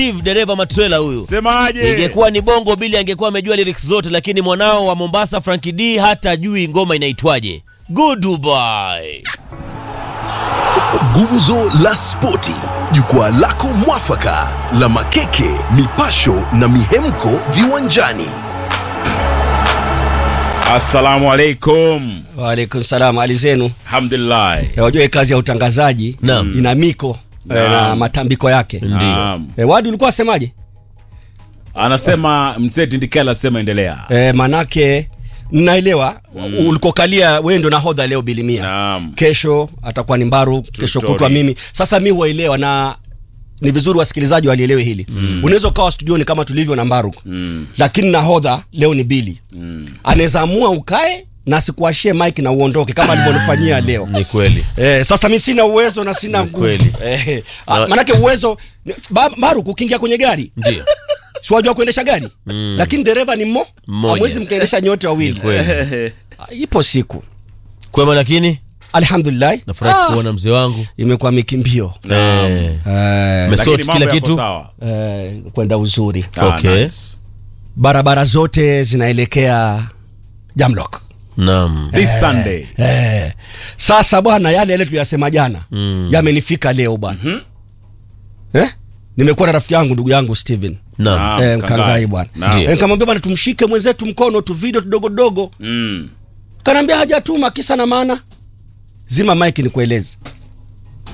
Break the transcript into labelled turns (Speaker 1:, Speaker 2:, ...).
Speaker 1: Steve dereva matrela huyu.
Speaker 2: Semaje?
Speaker 1: Ingekuwa ni bongo bili angekuwa amejua lyrics zote, lakini mwanao wa Mombasa Frankie D hata ajui ngoma inaitwaje. Goodbye.
Speaker 3: Gumzo la Spoti, jukwaa lako mwafaka la makeke, mipasho na mihemko viwanjani.
Speaker 2: Assalamu alaikum.
Speaker 4: Waalaikum salam, hali zenu?
Speaker 2: Alhamdulillah.
Speaker 4: Eh, Wajua hii kazi ya utangazaji
Speaker 1: Naam.
Speaker 4: ina miko eh,
Speaker 2: Naam.
Speaker 4: na matambiko yake.
Speaker 1: Ndio.
Speaker 2: Naam.
Speaker 4: Eh, Wadi ulikuwa wasemaje?
Speaker 2: Anasema mzee Tindikela asema endelea.
Speaker 4: Eh, manake naelewa mm. ulikokalia wewe ndo nahodha leo bilimia.
Speaker 2: Naam.
Speaker 4: Kesho atakuwa ni Mbaru, kesho
Speaker 2: story.
Speaker 4: kutwa mimi. Sasa mi huwaelewa na ni vizuri wasikilizaji walielewe hili mm. unaweza ukawa studioni kama tulivyo na Mbaru
Speaker 2: Mm.
Speaker 4: lakini nahodha leo ni Bili
Speaker 2: Mm.
Speaker 4: anaweza amua ukae na sikuashie mike na uondoke kama alivyonifanyia leo
Speaker 1: Ni kweli.
Speaker 4: Eh, sasa mi sina uwezo na sina
Speaker 1: Ni
Speaker 4: nguvu
Speaker 1: kweli.
Speaker 4: eh, ah,
Speaker 1: Na-
Speaker 4: manake uwezo ba, Baru kukiingia kwenye gari
Speaker 1: Ndio.
Speaker 4: si wajua kuendesha gari
Speaker 1: Mm.
Speaker 4: lakini dereva ni mmo
Speaker 1: Mmoja.
Speaker 4: hamwezi mkaendesha nyote
Speaker 1: Ni
Speaker 4: wawili
Speaker 1: kweli.
Speaker 4: Ah, ipo siku
Speaker 1: Kwema lakini
Speaker 4: alhamdulillah
Speaker 1: nafurahi
Speaker 4: Ah,
Speaker 1: kuona mzee wangu.
Speaker 4: imekuwa mikimbio
Speaker 2: Naam.
Speaker 1: Eh,
Speaker 4: eh,
Speaker 1: Mes-
Speaker 2: Lakini
Speaker 1: Sort
Speaker 2: mambo
Speaker 1: kila
Speaker 2: yako
Speaker 1: kitu.
Speaker 2: sawa.
Speaker 4: eh, kwenda uzuri
Speaker 2: Ah,
Speaker 1: Okay.
Speaker 2: nice.
Speaker 4: barabara zote zinaelekea Jamlock
Speaker 1: Naam.
Speaker 2: This Sunday.
Speaker 4: eh, sasa bwana yale yale tuliyasema jana
Speaker 1: Mm.
Speaker 4: yamenifika leo bwana eh? nimekuwa na rafiki yangu ndugu yangu Steven
Speaker 1: Naam.
Speaker 2: Naam,
Speaker 4: eh, Mkangai
Speaker 2: Mkangai.
Speaker 4: bwana
Speaker 2: Naam.
Speaker 4: eh, nikamwambia bwana tumshike mwenzetu mkono tu video tudogo dogo
Speaker 2: Mm.
Speaker 4: kanaambia hajatuma kisa na maana zima mike nikueleze